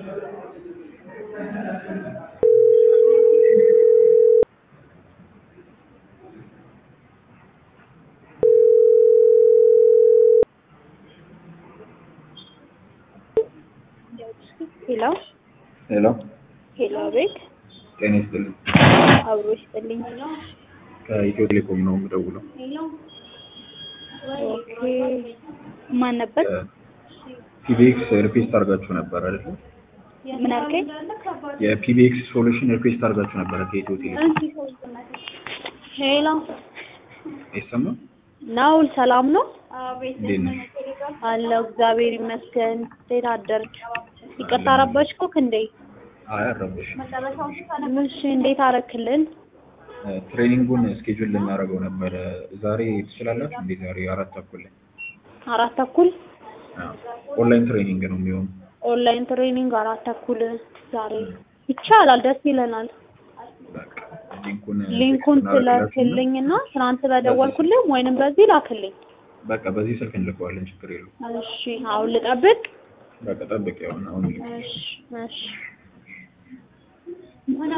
ሄሎ ሄሎ ሄሎ፣ አቤት። ጤና ይስጥልኝ። አብሮ ይስጥልኝ። ከኢትዮ ቴሌኮም ነው የምደውለው። ኦኬ፣ ማን ነበር? ፒቢኤክስ ሪኩዌስት አድርጋችሁ ነበር አይደል? ምን አልከኝ? የፒቢኤክስ ሶሉሽን ሪኩዌስት አድርጋችሁ ነበረ ከኢትዮ ቴሌኮም። ሄሎ፣ አይሰማም? ናውል ሰላም ነው? እንዴት ነሽ? አለው እግዚአብሔር ይመስገን። እንዴት አደርክ? ይቅርታ ረበሽኩክ እንዴ? አይ አልረበሽም። እሺ፣ እንዴት አረክልን? ትሬኒንጉን ስኬጁል ልናደርገው ነበረ። ዛሬ ትችላላችሁ እንዴ? ዛሬ አራት ተኩል ላይ አራት ተኩል አዎ። ኦንላይን ትሬኒንግ ነው የሚሆነው። ኦንላይን ትሬኒንግ አራት ተኩል ዛሬ ይቻላል። ደስ ይለናል። በቃ ሊንኩን ሊንኩን ቴክስት እናደርግላችሁና ትላክልኝና ትናንት በደወልኩልም ወይንም በዚህ ላክልኝ። በቃ በዚህ ስልክ እንልከዋለን። ችግር የለውም። እሺ፣ አሁን ልጠብቅ። በቃ ጠብቅ። ያው አሁን ልክ እሺ፣ እሺ